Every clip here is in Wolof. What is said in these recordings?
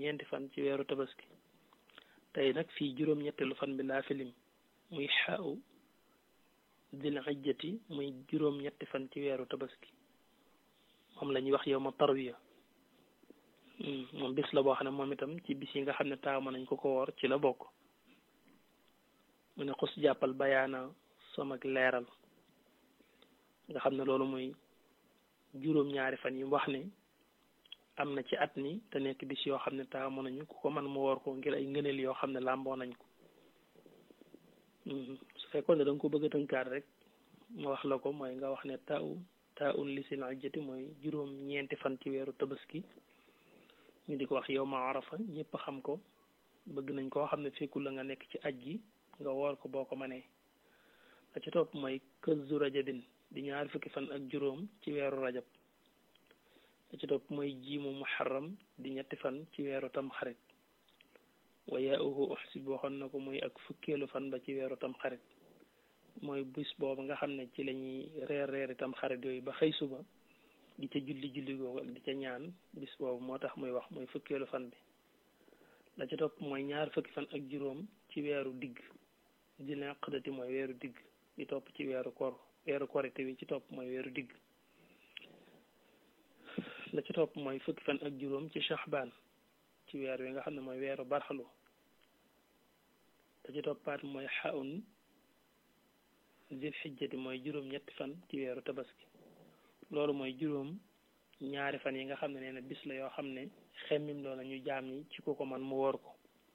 ñeenti fan ci weeru tabaski tey nag fii juróom-ñetteelu fan bi laa filim muy xaaw dil hijjati muy juróom-ñetti fan ci weeru tabaski moom la ñuy wax yow ma tarwiya moom bis la boo xam ne moom itam ci bis yi nga xam ne taamu nañ ko ko woor ci la bokk mu ne xus jàppal bayaana som ak leeral nga xam ne loolu muy juróom-ñaari fan yi wax ne am na ci at mi te nekk bis yoo xam ne taamu nañu ku ko man mu woor ko ngir ay ngëneel yoo xam ne làmboo nañ ko su fekkoon ne da nga ko bëgg a tënkaat rek ma wax la ko mooy nga wax ne taaw taa un li sil hijjati mooy juróom ñeenti fan ci weeru tabaski ñu di ko wax yow ma arafa ñëpp xam ko bëgg nañ koo xam ne fekkul la nga nekk ci aj gi nga woor ko boo ko mënee la ci topp mooy këzu rajabin di ñaar fukki fan ak juróom ci weeru rajab la ci topp mooy jiimu muharram di ñetti fan ci weeru tam xarit wa yaauhu uxsib waxoon na ko muy ak fukkeelu fan ba ci weeru tam xarit mooy bis boobu nga xam ne ci la ñuy reer reeri tam xarit yooyu ba xëy suba di ca julli julli googu ak di ca ñaan bis boobu moo tax muy wax mooy fukkeelu fan bi la ca topp mooy ñaar fukki fan ak juróom ci weeru digg dina xëdati mooy weeru digg di topp ci weeru kor weeru korite wi ci topp mooy weeru digg la ca topp mooy fukki fan ak juróom ci shahbaan ci weer wi nga xam ne mooy weeru barxalu la ca toppaat mooy xaun zil xijjati mooy juróom ñetti fan ci weeru tabaski loolu mooy juróom ñaari fan yi nga xam ne nee na bis la yoo xam ne xemmim loola ñu jaam ñi ci ku ko man mu woor ko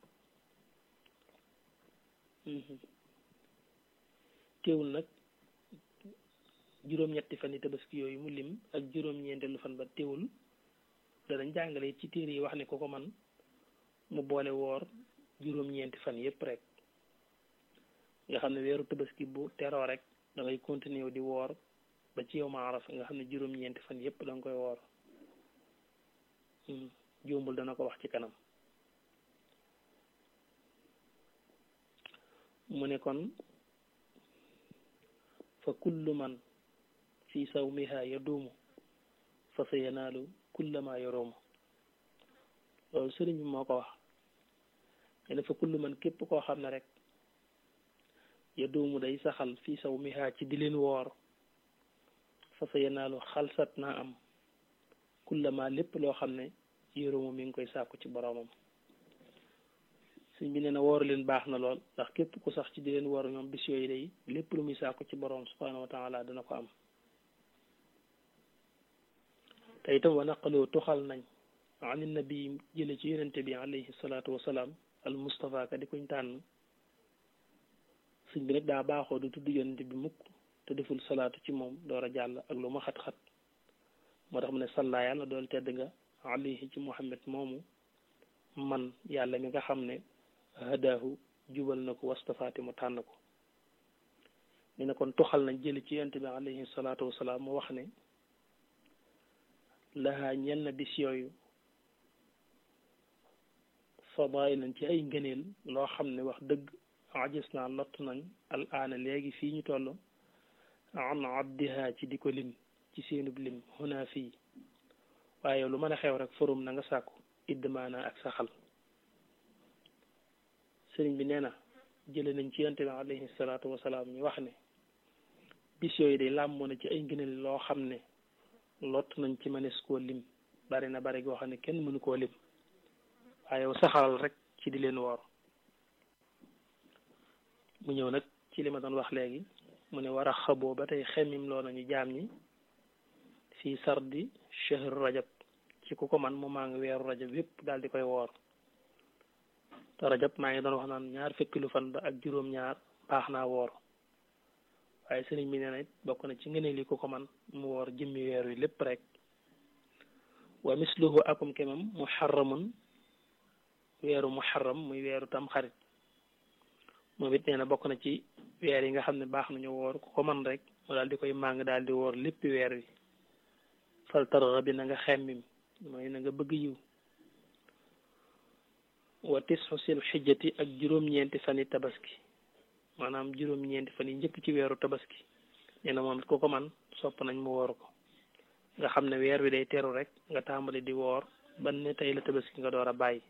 teewul nag juróom-ñetti fan yi tabaski yooyu mu lim ak juróom-ñeenteelu fan ba teewul danañ jàngale ci téere yi wax ne ku ko man mu boole woor juróom-ñeenti fan yépp rek nga xam ne weeru tabaski bu teroo rek da ngay continuer di woor ba ci yow ma arafa nga xam ne juróom-ñeenti fan yépp da nga koy woor jóombul dana ko wax ci kanam mu ne kon fa kullu man fi sawmiha yaduumu fa sa yanaalu kullama yoroomu loolu sëriñ bi moo ko wax ne ne fa kullu man képp koo xam ne rek yaduumu day saxal fi sawmiha ci di leen woor fa sa yanaalu xalsat naa am kullama lépp loo xam ne yoroomu mi ngi koy sàkku ci boroomam sëñ bi nee na woor leen baax na lool ndax képp ku sax ci di leen woor ñoom bis yooyu day lépp lu muy sàkku ci boroom subhanahu wa taala dana ko am te itam wa naqaloo tuxal nañ an nabi jële ci yonente bi alayhi salaatu wasalaam al mustafa ka di kuñ tànn sëñ bi nag daa baaxoo du tudd yonente bi mukk te deful salaatu ci moom door a jàll ak lu ma xat-xat moo tax mu ne salla yàlla dool tedd nga alayhi ci muhammad moomu man yàlla mi nga xam ne hadaahu jubal na ko wastafaati mu tànn ko ni ne kon toxal nañ jëli ci yonent bi alayhi salaatu wasalaam mu wax ne lahaa ñel na bis yooyu fadailan ci ay ngëneel loo xam ne wax dëgg ajis naa lott nañ al aana léegi fii ñu toll an addiha ci di ko lim ci seenub lim huna fii waaye lu mën a xew rek forum na nga sàkku idmaana ak saxal sëriñ bi nee na jële nañ ci yonte bi alayhi salaatu wasalaam ñu wax ne bis yooyu day làmmoo na ci ay ngëneel loo xam ne lott nañ ci mënees koo lim bari na bari goo xam ne kenn mënu koo lim waaye yow saxalal rek ci di leen woor mu ñëw nag ci li ma doon wax léegi mu ne war a xaboo ba tey xemmim loo nañu jaam ñi fii sardi shahr rajab ci ku ko man mu maa ngi weeru rajab yépp daal di koy woor te rajab maa ngi doon wax naan ñaar fekki lu fan ba ak juróom-ñaar baax naa woor waaye sëriñ bi nee na it bokk na ci ngëneel yi ku ko man mu woor jëmmi weer wi lépp rek wa misluhu akum kemam muharramun weeru muharram muy weeru tam xarit moom it nee na bokk na ci weer yi nga xam ne baax nañu woor ku ko man rek mu daal di koy màng daal di woor léppi weer wi fal tarxa bi na nga xemmim mooy na nga bëgg yiw wa tisxu sil xijjati ak juróom-ñeenti fan yi tabaski maanaam juróom-ñeenti fan yi njëkk ci weeru tabaski nee na moom it ku ko man sopp nañ mu woor ko nga xam ne weer wi day teru rek nga tàmbali di woor ban ne tey la tabaski nga door a bàyyi